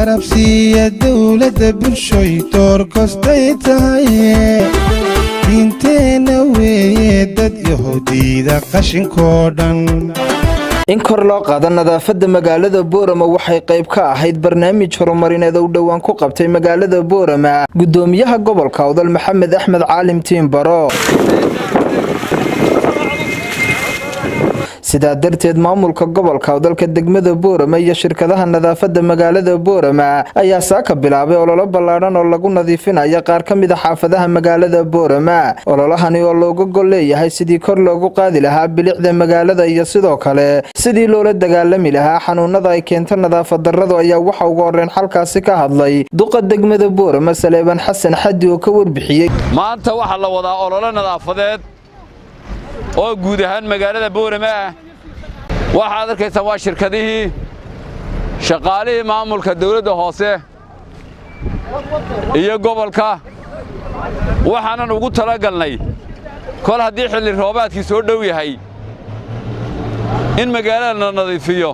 garabsiiya dowladda bulshoy door kostay tahay diinteenna weeye dad yahuudiida qashinkoo dhan in kor loo qaado nadaafadda magaalada boorama waxay qayb ka ahayd barnaamij horumarineed oo u dhowaan ku qabtay magaalada boorama gudoomiyaha gobolka awdal maxamed axmed caalim tiimbaro sidaa darteed maamulka gobolka awdalka degmada boorama iyo shirkadaha nadaafadda magaalada boorama ayaa saaka bilaabay ololo ballaadhan oo lagu nadiifinayo qaar ka mid a xaafadaha magaalada boorama ololahani oo looga gol leeyahay sidii kor loogu qaadi lahaa bilicda magaalada iyo sidoo kale sidii loola dagaalami lahaa xanuunada ay keento nadaafad darradu ayaa waxa ugu horreyn xalkaasi ka hadlay duqa degmada boorama saleebaan xasan xaddi oo ka warbixiyey maanta waxaa la wadaa ololo nadaafadeed oo guud ahaan magaalada boorama ah waxaad arkaysaan waa shirkadihii shaqaalihii maamulka dawladda hoose iyo gobolka waxaanan ugu talagalnay kol haddii xilli roobaadkii soo dhow yahay in magaalada la nadiifiyo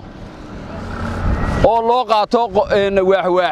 oo loo qaato waaxwaax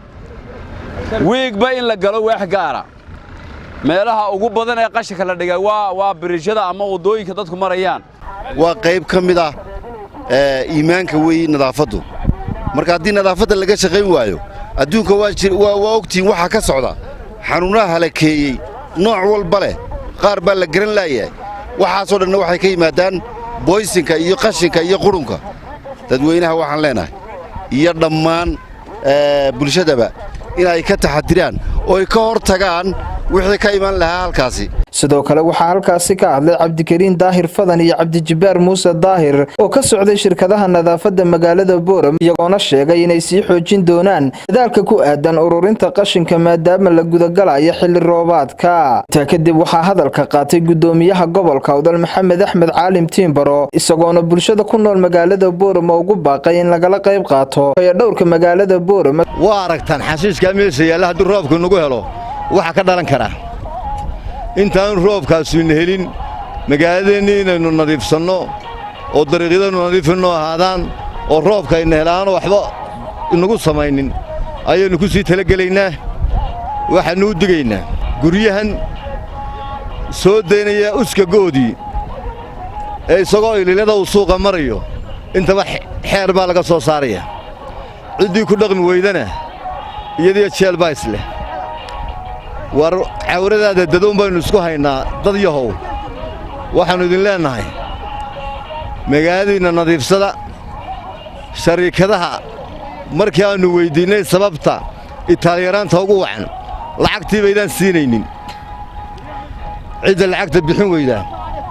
wiigba in la galo waax gaara meelaha ugu badan ee qashinka la dhigay waa biriishada ama waddooyinka dadku marayaan waa qayb ka mid ah iimaanka weeye nadaafaddu marka haddii nadaafadda laga shaqayn waayo adduunka waa ogtihiin waxaa ka socda xanuunaha halakeeyey nooc walba leh qaar baa la garan laayahay waxaasoo dhanna waxay ka yimaadaan boysinka iyo qashinka iyo qurunka dadweynaha waxaan leenahay iyo dhammaan bulshadaba inay ka taxadiraan ooy ka hor tagaan wixii ka iman lahaa halkaasi sidoo kale waxaa halkaasi ka hadlay cabdikariin daahir fadan iyo cabdijibbaar muuse daahir oo ka socday shirkadaha nadaafadda magaalada boorama iyagoona sheegay inay sii xoojin doonaan dadaalka ku aadan ururinta qashinka maadaama la gudagalayo xilli roobaadka intaa kadib waxaa hadalka qaatay gudoomiyaha gobolka awdal maxamed axmed caalim tiimbaro isagoona bulshada ku nool magaalada boorama ugu baaqay in lagala qayb qaato ee dhowrka magaalada boorama waa aragtaan xashiishkaa meesha yaalla haddii roobku nagu helo waxa ka dhalan karaa intaanu roobkaasuyna helin magaaladeennii inaynu nadiifsanno oo dariiqyadaynu nadiifinno ahaadaan oo roobkayna helaano waxba inagu samaynin ayaynu ku sii talagelaynaa waxaannu u digaynaa guryahan soo daynaya uskagoodii ee isagoo ililyada uu suuqa marayo intaba xeer baa laga soo saaraya ciddii ku dhaqmi weydana iyadiyo jeel baa isleh war cawradaada dadoon baynu isku haynaa dad yahow waxaannu idin leennahay magaaladiinna nadiifsada shariikadaha markii aannu weyddiinnay sababta itaalyaraanta ugu wacan lacagtii baydaan siinaynin cidda lacagta bixin weydaa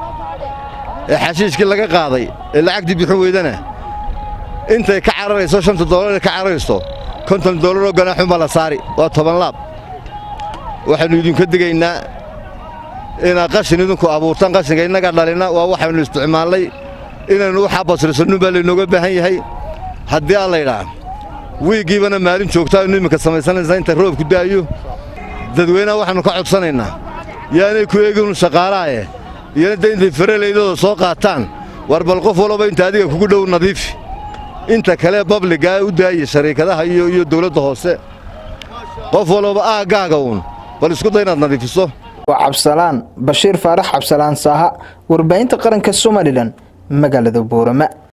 ee xashiishkii laga qaaday ee lacagtii bixin weydana intay ka cararayso shanta doolaree ka cararayso konton doolaroo ganaaxunbaa la saari waa toban laab waxaannu idinka digaynaa inaad qashin idinku abuurtaan qashinka innaga dhalinna waa waxaynu isticmaallay inaynu waxaa basrisannu baa laynooga baahan yahay haddii aan laydhaa wiiggiibana maalin joogta aynu iminka samaysanaysaa inta roobku da'ayo dadweynaha waxaannu ka codsanaynaa yaanay ku eeginu shaqaalaaye iyona de intay faralaydooda soo qaataan war bal qof walaba inta adiga kugu dhow nadiifi inta kale babligaa u daaya shariikadaha iyo dawladda hoose qof walaba aaggaaga uun bal isku day inaad nadiifiso waa cabsalaan bashiir faarax cabsalaan saaha warbaahinta qaranka somalilan magaalada boorama